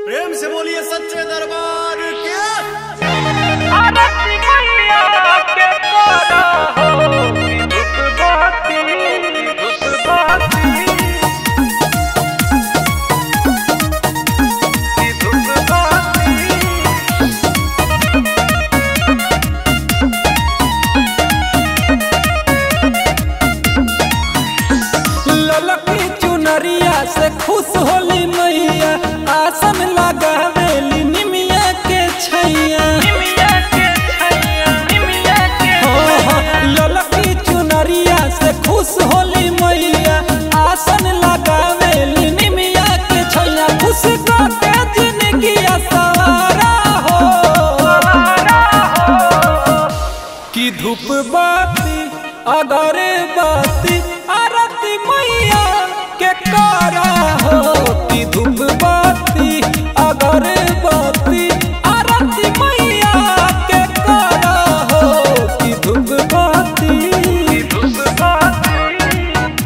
प्रेम से बोलिए सच्चे दरबार के आरती मैया के करा हो दुख बाती दुख बाती दुख बाती ललकी चुनरिया से खुश होली मैया आसन लगावेली निमिया के छैया निमिया के छैया निमिया के हो, हो, ललकी चुनरिया से खुश होली मैया आसन लगावेली निमिया के छैया खुश करके जिंदगी सवारा हो कि धूप बाती अगरे बाती आरती मैया के करा हो कि धूप बाती अगरे बाती आरती मैया के करा हो कि धूप बाती दुख बाती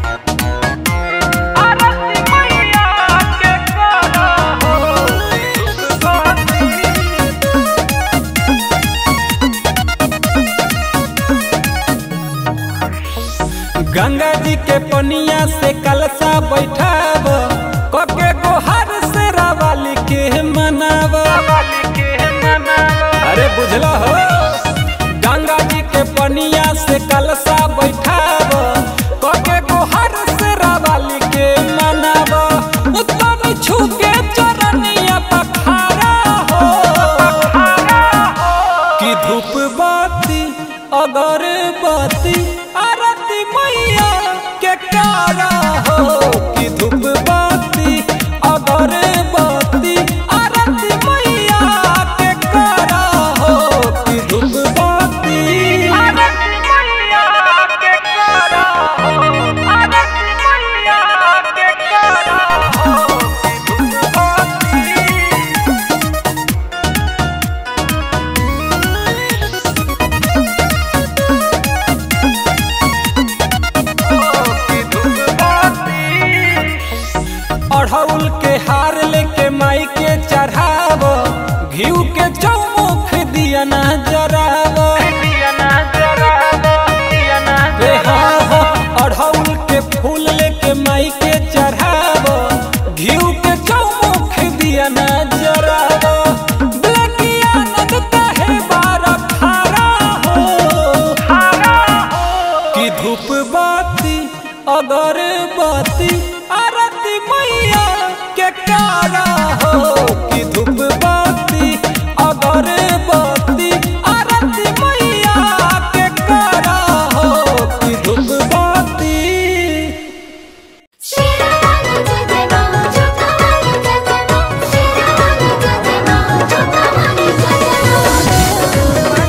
आरती मैया के करा हो दुख बाती गंगा जी के पनिया से कलसा बैठाब कके गोहर से रावाली के मनाब वाली के मनावा अरे बुझला हो गंगा जी के पनिया से कलसा बैठाब कके गोहर से रावाली के मनाब उत्तम छू के चरनिया पखारा हो कि धूप बाती अगर बाती आरती मैया के कारा हो कि धूप बाती अगर बाती आरती मैया के कारा हो कि धूप बाती आरती मैया के करा हो आरती मैया के करा हो दुख बाती दुख बाती अढ़ौल के हार लेके माई के चढ़ाव घीव के चौमुख दिया ना जराव दिया ना जरावा दिया ना रे हाँ हाँ अढ़ौल के फूल लेके माई के चढ़ाव घीव के चौमुख दिया ना जराव ब्लैकिया नद कहे बार खारा हो हरा हो कि धूप बाती अगर बाती आरती मैया के कारा हो कि धूप बाती अगर बाती आरती मैया के कारा हो कि धूप बाती शिरवानी जय मां जोतावानी जय मां शिरवानी जय मां जोतावानी जय मां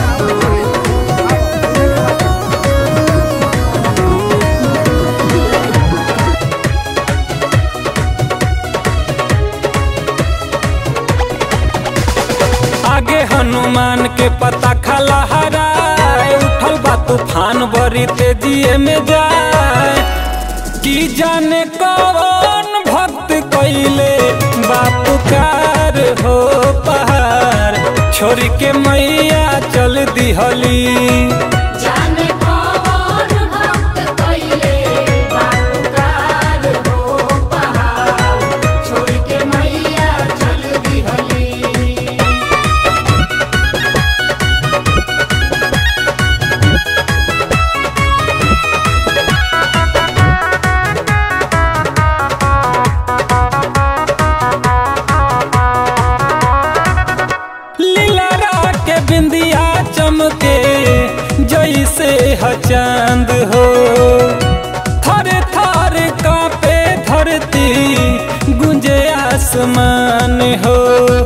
आगे हनुमान के पता खला हराए उठल बा तूफान बड़ी तेजिए में जाए की जाने कौन भक्त कैले बापुकार हो पहाड़ छोड़ के मैया चल दिहली जाने कौन भक्त कइले बापुकार हो पहाड़ छोड़ के मैया चल दिहली लीला के बिंदिया चमके जैसे ह चांद हो थरे थरे कांपे धरती गुंजे आसमान हो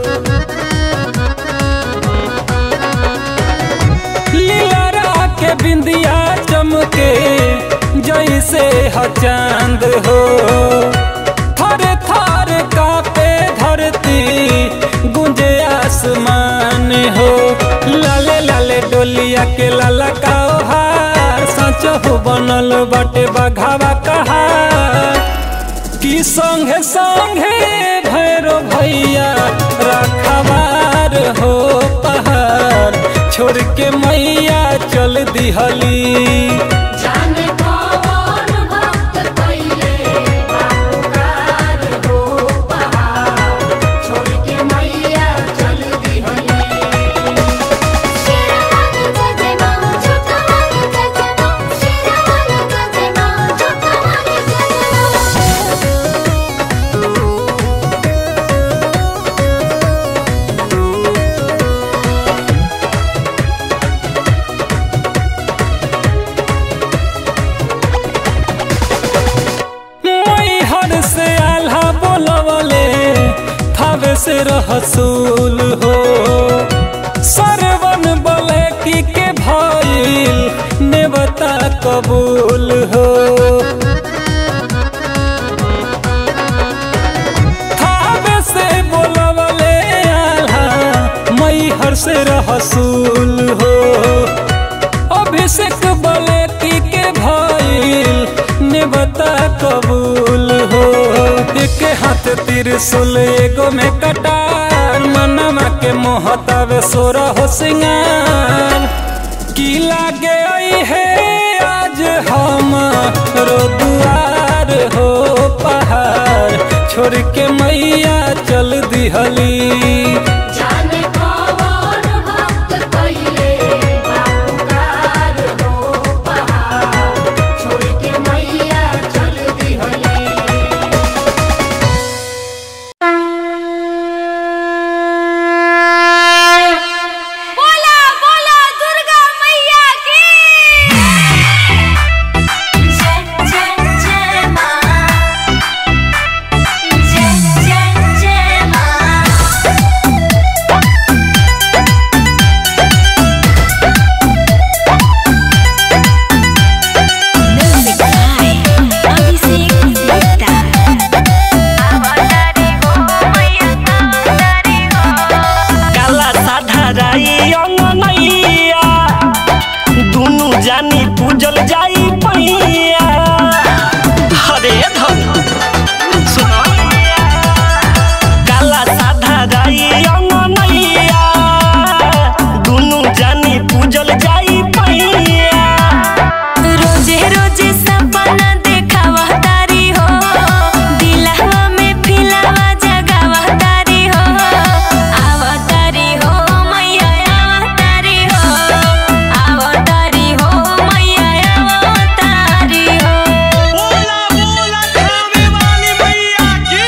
लीला के बिंदिया चमके जैसे ह चांद हो थरे थरे कांपे धरती गुंजे आसमान हो लाले लाले डोलिया के लाला का हार सच हो बनल बाटे बघावा कहा कि संगे संगे भैरो भैया छोड़ के मैया चल दिहली जाने कौन भक्त कइले बापुकार हो पहाड़ छोड़ के मैया चल दिहली शेरवानी जजे मां छोटवानी जजे मां शेरवानी जजे मां छोटवानी जजे मां मैहर से आल्हा बोलवले थावे से रहसूल हो सरवन बोले की के भइल नेवता कबूल हो थावे से बोलवले आल्हा मैहर से रहसूल हो अभिषेक बोले की के भइल ने बता कबूल हो एक हाथ त्रिशूल एगो में कटार मनमा के मोहतावे सोरा हो सिंगार की लागे आई है आज हम रो दुआर हो पहाड़ छोड़ के मैया चल दिहली जाने कौन भक्त कइले बापुकार हो पहाड़ छोड़ के मैया चल दिहली बोला बोला दुर्गा मैया की जय जय जय मां जय जय जय मां म्यूजिक बाय अभिषेक गुप्ता अवतारी हो मैया अवतारी हो काला साधा राई अंगनैया दुनु जानी पूजल जाई पैया हरे धन सुनो काला साधा राई अंगनैया दुनु जानी पूजल जाई पैया रोजे रोजे सपना देखावा तारी हो दिलवा में फिलावा जगावा तारी हो आवतारी हो मैया आवतारी हो आवतारी हो मैया आवतारी हो बोला बोला खावे वाली मैया की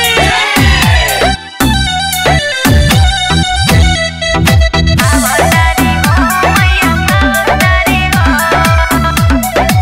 आवतारी हो मैया आवतारी हो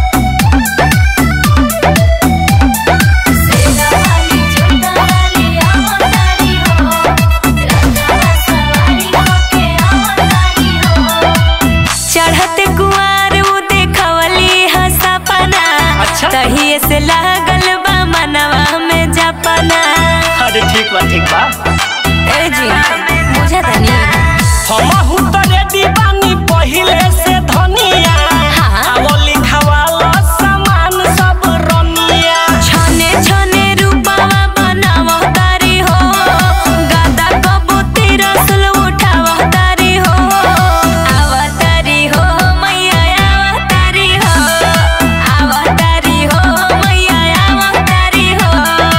सेनावाली झुंडावाली आवतारी हो रंगवा सवारी होके आवतारी हो चढ़त कुआर उ देखवली ह सपना अच्छा। तहिए से लागल बा मनवा में जपना अरे ठीक बा ठीक बा ए जी बुझा तनी हमहु त रेडी बानी पहिले से धनिया हाँ। आवो लिखावाला सामान सब रनिया छने छने रूपावा बनावा तारी हो गादा कबूती रसुल उठावा तारी हो आवतारी हो मैया आवतारी हो आवतारी हो मैया आवतारी हो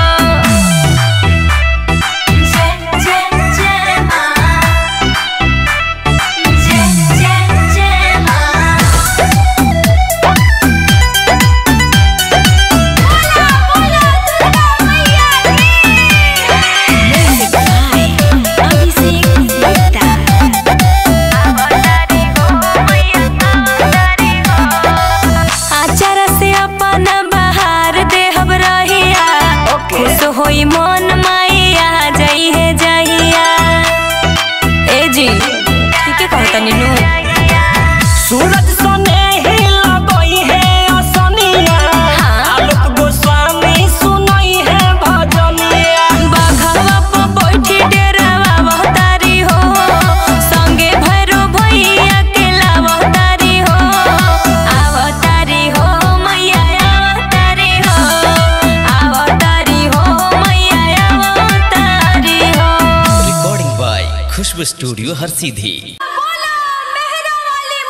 जय जय जय मां जय जय जय मां बोला बोला दुर्गा मैया की म्यूजिक बाय अभिषेक गुप्ता अवतारी हो मैया अवतारी हो आचार से अपन बहार देहब रहिया खुश होई मन मैया जई है जहिया ए जी ठीक है कहता नीनू सूरज सने ही लगई है असनिया हाँ। आलोक गोस्वामी सुनई है भजनिया बाघवा पर बैठी डेरावा बहतारी हो संगे भैरो भैया के लावतारी हो आवतारी हो मैया आवतारी हो आवतारी हो मैया आवतारी हो रिकॉर्डिंग बाय खुशबू स्टूडियो हर सीधी बोला मेहरा वाली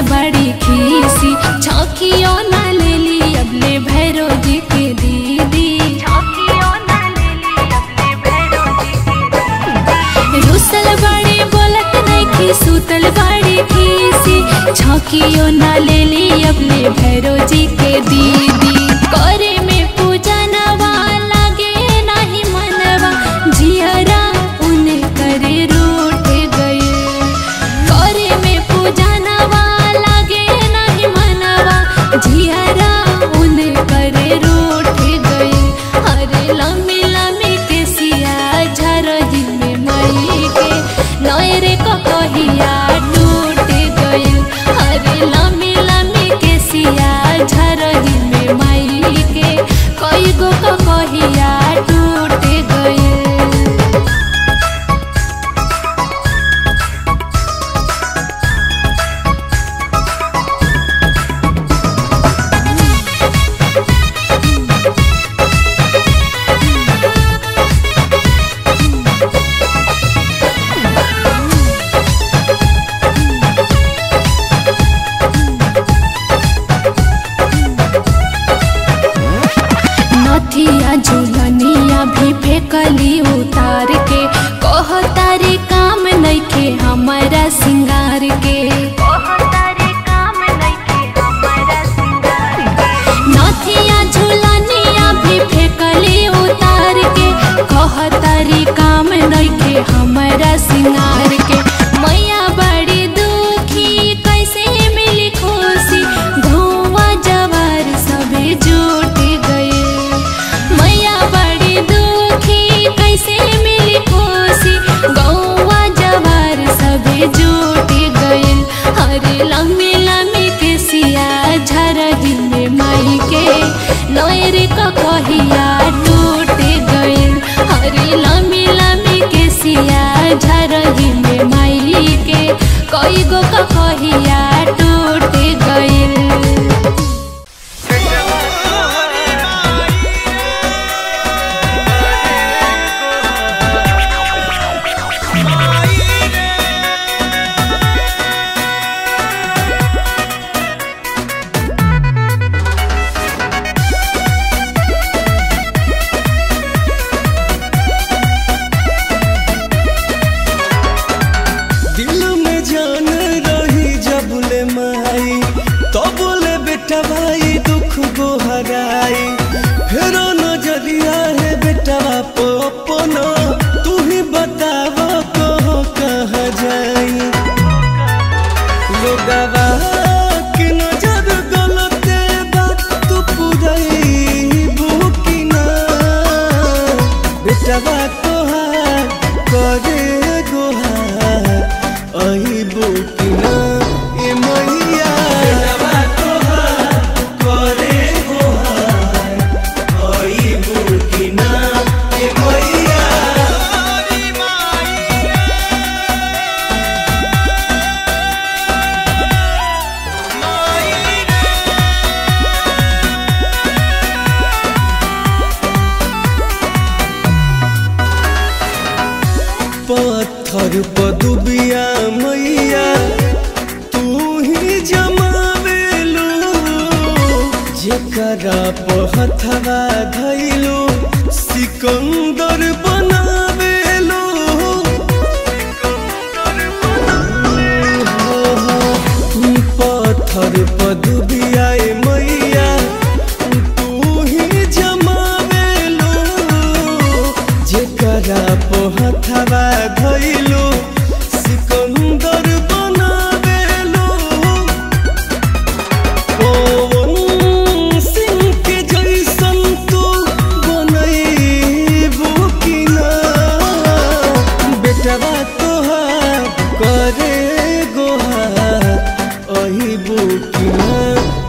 बड़ी खीसी छौकियो ना ले ली अबले भैरो जी के दीदी रुसल बड़ी बोलत नहीं खी सुतल बड़ी खीसी छौकियो ना ले ली अबले भैरो जी के दीदी करे में पूजा नवा लागे नहीं मनवा जियरा उन्हें करे रूठ गए करे में पूजा नवा लागे नहीं मनवा जियरा उन्हें करे रूठ गए अरे लम्बी लम्बी के सिया झरही में मई के नयरे को कहिया टूट गए अरे लम्बी लम्बी के सिया झरही में मई के कई गो को कहिया टूट गए नथिया झुलनिया भी फेंकली उतार के कह तारे काम नइखे हमारा सिंगार के नथिया झुलनिया भी फेंकली उतार के कह तारे काम नइखे हमारा सिंगार के मैया बड़ी दुखी कैसे मिली खुशी धुआं जवार सभी जुट गए मैया बड़ी दुखी कैसे मिली खुशी गौवा जवार सभी जुट गए हरे लम्बी लम्बी के सिया झरही में माई के नयर का कहिया टूट गए हरे लम्बी लम्बी के सिया झरही में माई के कई गो का कहिया टूट गए दिल में जान रही जबले माई तबले बेटा भाई दुख गो हराई फेरो नजरिया है बेटा बाप अपना तू ही बताव कहो कहाँ जाई लोगवा के नजर गलते बात तू पुरई बुकिना बेटा बा तोहार करे गोहार अही बुकिना ए मैया बेटा बा तोहार करे गोहार अही बुकिना ए मैया पत्थर पदुबिया मैया तू ही जमावेलू जेकरा पहथवा धैलू सिकंदर बनावेलू हो, हो, पत्थर पदुबिया मैया तू ही जमावेलू जेकरा पोहथवा धैलू सिकंदर बनावेलू पवन सिंह के जैसन तू बनैबू कि ना बेटवा तोहार करे गोहार अही बुकिना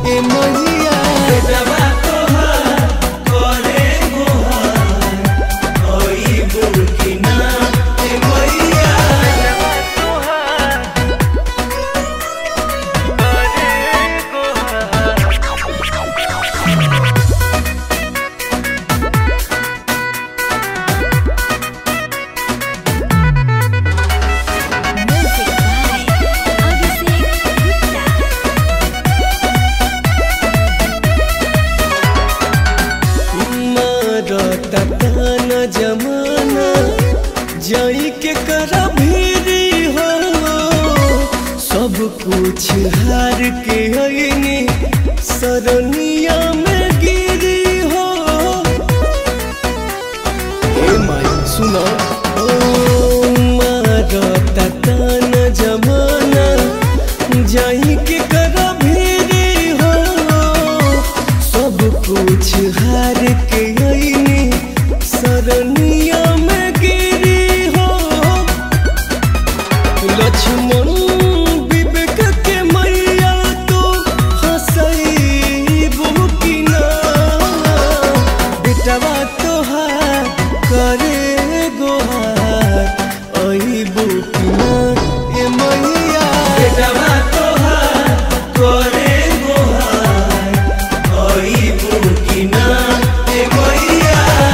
जाई के करा भीरी हो सब कुछ हार के अइनी सरनिया में गिरी हो ए माई सुनो ओ मारता तान जमाना जाई के करा भीरी हो सब कुछ हार के अइनी सरनिया में गिरी हो लक्ष्मण विवेक के मैया तो हंसैबू कि ना बेटवा तोहार करे गोहार अइबू कि ना ए मैया बेटवा तोहार करे गोहार अइबू कि ना ए मैया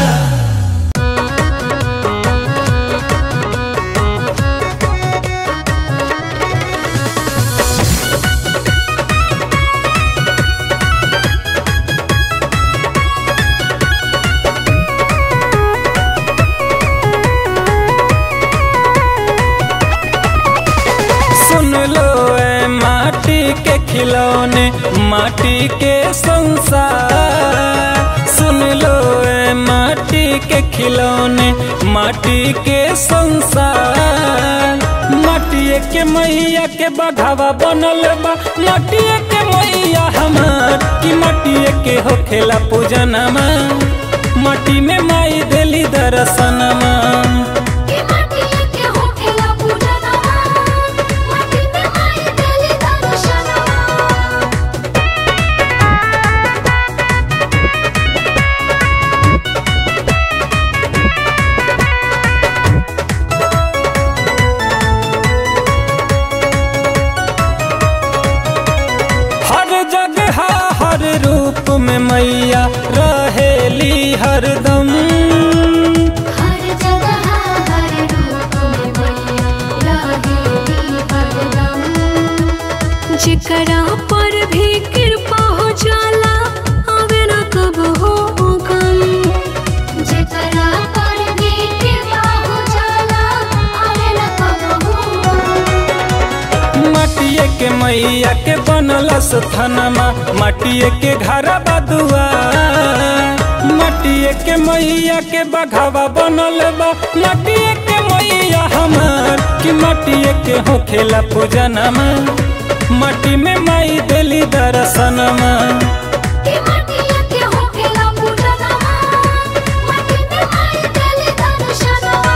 सुन लो ए माटी के खिलौने माटी के संसार सुन लो ए माटी के खिलौने माटी के संसार माटिए के मैया के बघावा बनल बा माटिए के मैया हमार कि माटिए के होखेला पूजनमा माटी में माई देली दर्शनमा के माटी के होखेला पूजनवा माटी में माई देली दर्शनवा हर जगह हर रूप में मैया रहेली हरदम हर जगह हर रूप में मैया रहेली हरदम जेकरा पर भी कृपा हो जाला आवे न कब हो गम जेकरा पर भी कृपा हो जाला आवे न कबहू माटिए के मैया के बनलस थनमा माटिए के घर बदुआ माटिए के मैया के बघावा बनल बा माटिए के मैया हमार कि माटिए के होखेला पूजनमा माटी में माई देली दर्शनमा के माटी के होखेला पूजनवा माटी में माई देली दर्शनवा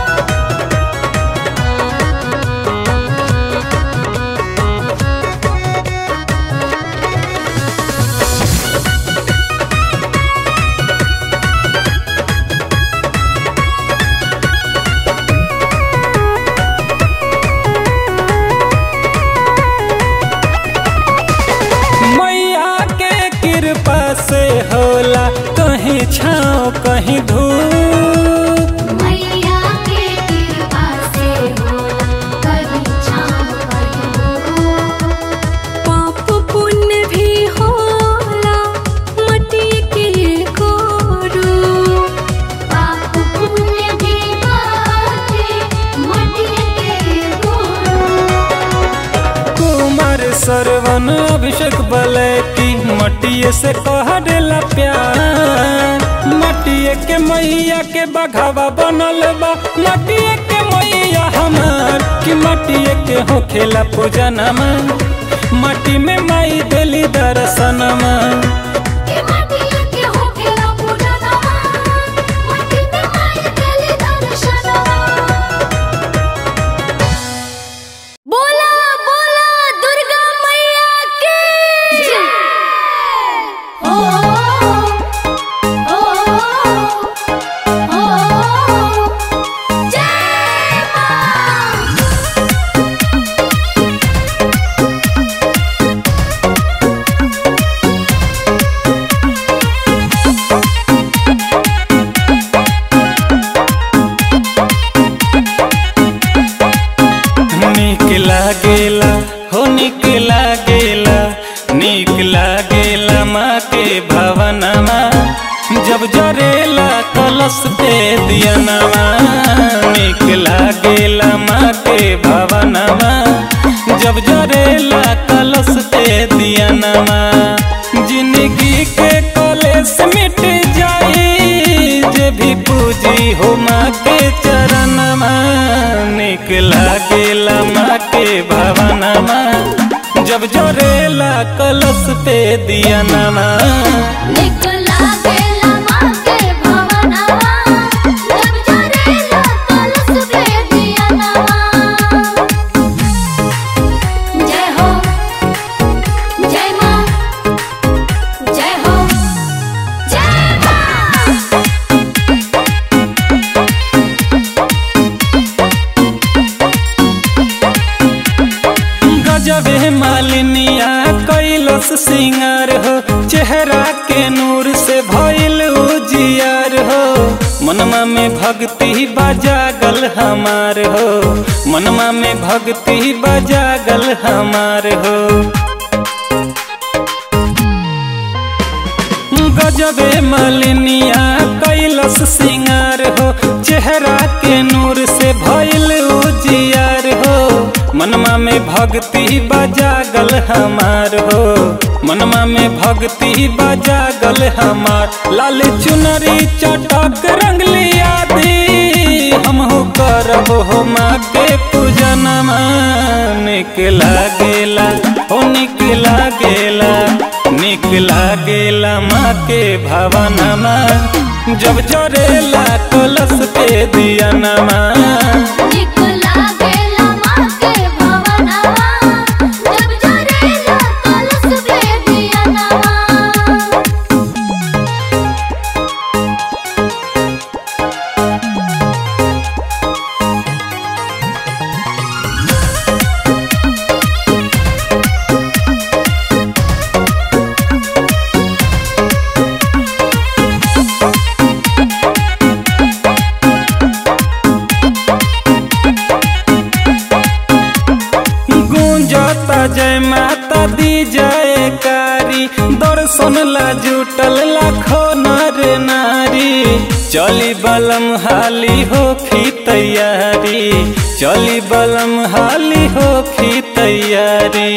मैया के कृपा से होला कहीं छाँव कहीं धूप मैया के कृपा से होला कहीं छाँव कहीं धूप पाप पुण्य भी होला मटी के गोरू पाप पुण्य भी बाटे मटी के गुरु कुमार सरवन अभिषेक बलैती मटिए से कह देला प्यार मटिए के मैया के बघावा बनल बा मटिए के मैया हमार कि मटिए के होखेला पूजनमा माटी में माई देली दर्शनमा के माटी के होखेला पूजनवा माटी में माई देली दर्शनवा बोला बोला दुर्गा मैया की ओ ओ ओ जय मां नीक लागेला हो नीक लागेला नीक लागेला माँ के भवनमा जब जरेला कल कलश पे दियनवा निक लागेला माँ के भवनवा जब जरेला कलश पे दियनवा जिंदगी के कलेश मिट जाई जे भी पूजी हो माँ के चरणवा निक लागेला माँ के भवनवा जब जरेला कलश पे दियनवा निकला गेला माँ के भवनवा जब जरेला कलश पे दियनवा जय हो जय माँ जय हो जय माँ गजबे मालिनिया कैलस सिंगार हो चेहरा के नूर से भइल उजियार हो मनमा में भक्ति बजागल हमार हो मनमा में भक्ति बजागल हमार हो गजबे मलिनिया कैलस सिंगार हो चेहरा के नूर से भइल उजियार हो मनमा में भक्ति बजागल हमार हो मनमा में भक्ति बजागल हमार लाल चुनरी चटक रंगलिया दी हमहु करब हो माँ के पूजनमा निक लागेला हो निक लागेला निक लागेला माँ के भवनमा जब जरेला कलश पे दियनमा निकला गेला माँ के भवनवा जब जरेला कलश पे दियनवा गूंजता जय माता दी जयकारी दर्शन ला जुटल लाखो नर नारी चली बलम हाली होखी तैयारी चली बलम हाली होखी तैयारी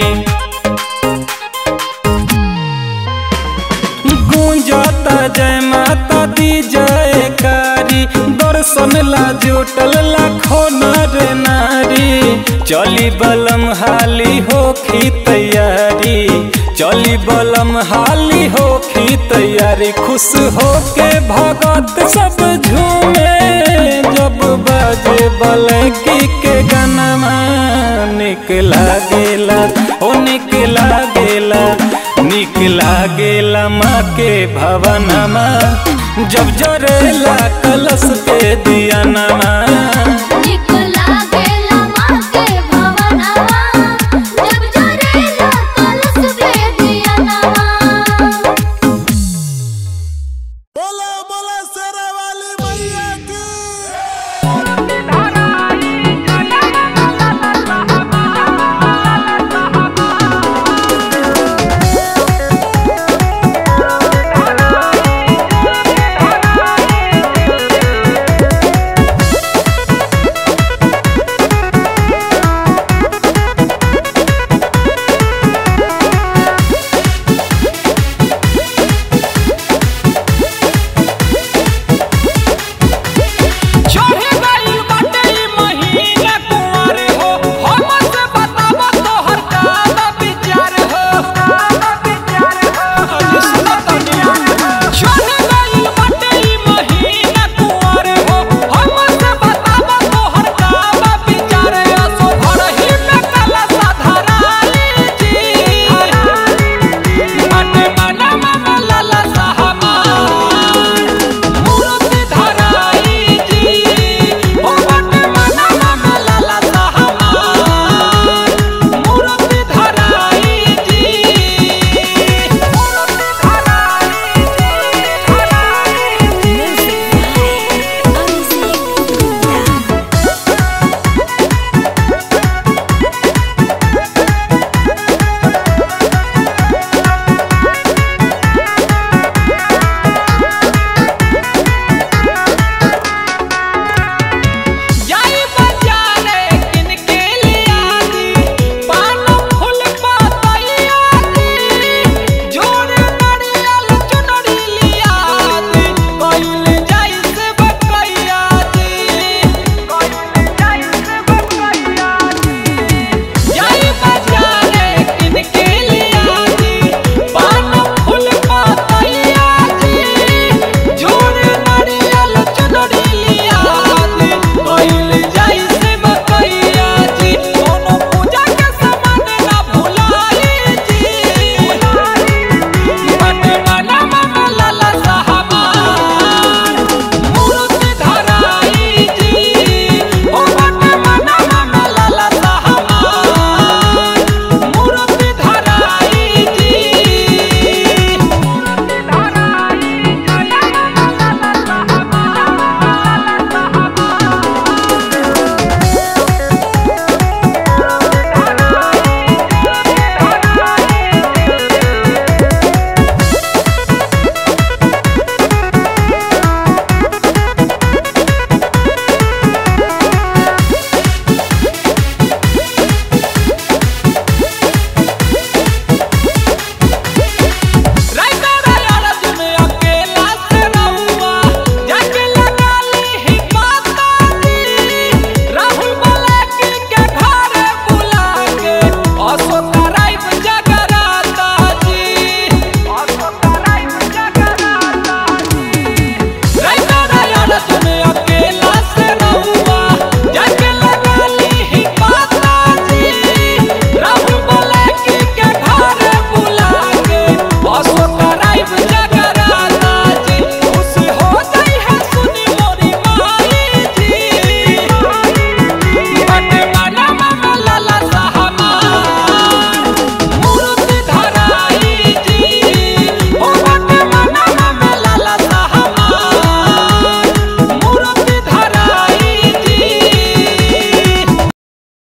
गूंजता जय माता दी जयकारी दर्शन ला जुटल लाखो नर नारी चली बलम हाली होखी तैयारी चली बलम हाली होखी तैयारी खुश होके भगत सब झूमे जब बाजे बलकी के गनमा निक लागेला ओ निक लागेला निक लागेला माँ के भवनमा जब जरेला कलश पे दियनमा